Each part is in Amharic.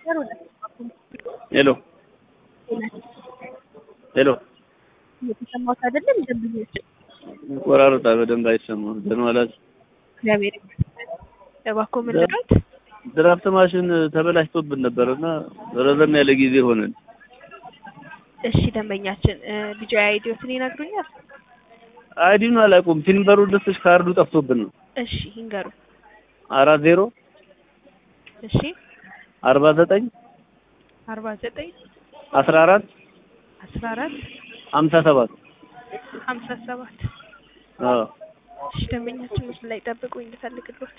ሄሎ ሄሎ እየተሰማሁት አይደለም። ደንበኞች ቆራርጣ በደንብ አይሰማም። ደህና ዋላችሁ? እግዚአብሔር ይመስገን። እባክዎ ምን ልርዳዎት? ድራፍት ማሽን ተበላሽቶብን ነበር እና ረዘም ያለ ጊዜ ሆነን። እሺ ደንበኛችን ልጆ አይዲዮትን ይነግሩኛል? አይዲኑ አላውቀውም። ቲምበሩ ልስሽ ካርዱ ጠፍቶብን ነው። እሺ ይንገሩ። አራት ዜሮ እሺ አርባ ዘጠኝ አርባ ዘጠኝ አስራ አራት አስራ አራት ሀምሳ ሰባት ሀምሳ ሰባት አዎ እሺ ደንበኛችን ምስሉ ላይ ጠብቁኝ እንድፈልግሎት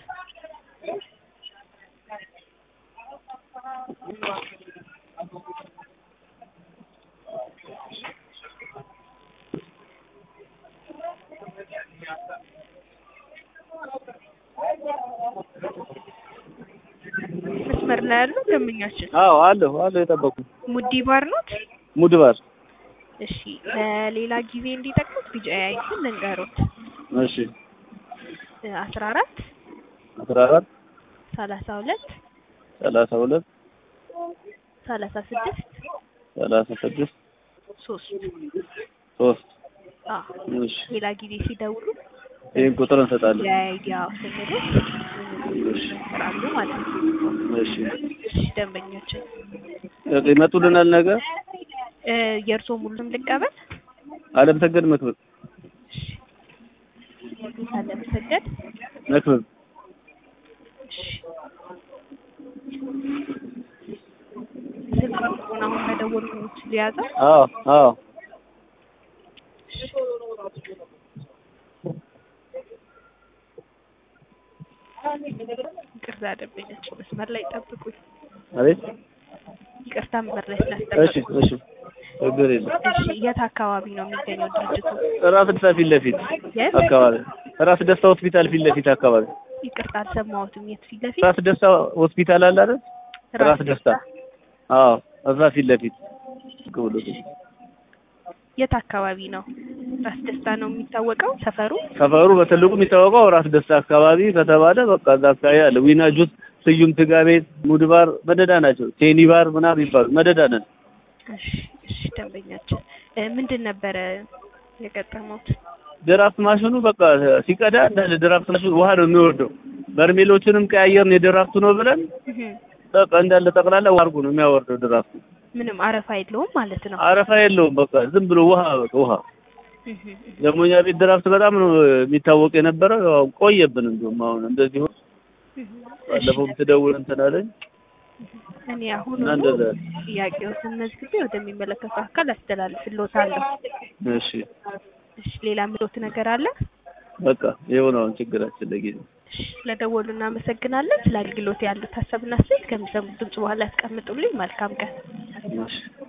መስመር ላይ ያሉ ደንበኛችን አዎ አለሁ አለሁ የጠበቁ ሙዲ ባር ኖት? ሙድባር እሺ ለሌላ ጊዜ እንዲጠቅሙት ቢጫ አይትን ልንገሮት እሺ አስራ አራት አስራ አራት ሰላሳ ሁለት ሰላሳ ሁለት ሰላሳ ስድስት ሰላሳ ስድስት ሶስት ሶስት አዎ እሺ ሌላ ጊዜ ሲደውሉ ይህን ቁጥር እንሰጣለን። የአይዲያ ስንሉት ይሰራሉ ማለት ነው። እሺ እሺ ደንበኛችን ይመጡልናል ነገ እ የእርስዎ ሙሉም ልቀበል? አለም ሰገድ መክብብ እሺ አለመሰገድ መክብብ እሺ ስልክ ቁጥሩን አሁን መደወሉት ሊያዘው አዎ አዎ ይቅርታ ደንበኛችን መስመር ላይ ጠብቁኝ። አቤት ይቅርታ መስመር ላይ እሺ ስላስጠበቁኝ። እሺ ችግር የለም። እሺ የት አካባቢ ነው የሚገኘው ድርጅቱ? ራስ ደስታ ፊት ለፊት የት? አካባቢ ራስ ደስታ ሆስፒታል ፊት ለፊት አካባቢ ይቅርታ አልሰማሁትም። የት ፊት ለፊት? ራስ ደስታ ሆስፒታል አለ አይደል? ራስ ደስታ አዎ እዛ ፊት ለፊት ብሎ የት አካባቢ ነው? ራስ ደስታ ነው የሚታወቀው ሰፈሩ? ሰፈሩ በትልቁ የሚታወቀው ራስ ደስታ አካባቢ ከተባለ በቃ እዛ አካባቢ አለ። ዊና ጁስ፣ ስዩም ስጋ ቤት፣ ሙድባር መደዳ ናቸው። ቴኒ ባር ምናምን ይባሉ መደዳ ነን። እሺ እሺ ደንበኛችን እ ምንድን ነበረ የገጠመውት? ድራፍት ማሽኑ በቃ ሲቀዳ እንዳለ ድራፍት ማሽኑ ውሃ ነው የሚወርደው። በርሜሎችንም ቀያየርን የድራፍቱ ነው ብለን እህ በቃ እንዳለ ጠቅላላ ውሃ አድርጎ ነው የሚያወርደው ድራፍቱ። ምንም አረፋ የለውም ማለት ነው። አረፋ የለውም። በቃ ዝም ብሎ ውሃ በቃ ውሃ። እህ ደግሞ እኛ ቤት ድራፍት በጣም ነው የሚታወቅ የነበረው። ያው ቆየብን እንደውም አሁን እንደዚህ ሆነ። እህ ባለፈውም ትደውል እንትን አለኝ እኔ አሁን እና እንደዛ ጥያቄዎትን መዝግቤ ወደሚመለከተው አካል አስተላልፍልዎታለሁ። እሺ እሺ ሌላ ምሎት ነገር አለ? በቃ ይኸው ነው አሁን ችግራችን ለጊዜው። እሺ ስለደወሉ እናመሰግናለን። ስለ አገልግሎት ያሉት ሀሳብና አስተያየት ከሚሰሙት ድምጽ በኋላ ያስቀምጡልኝ። መልካም ቀን። እሺ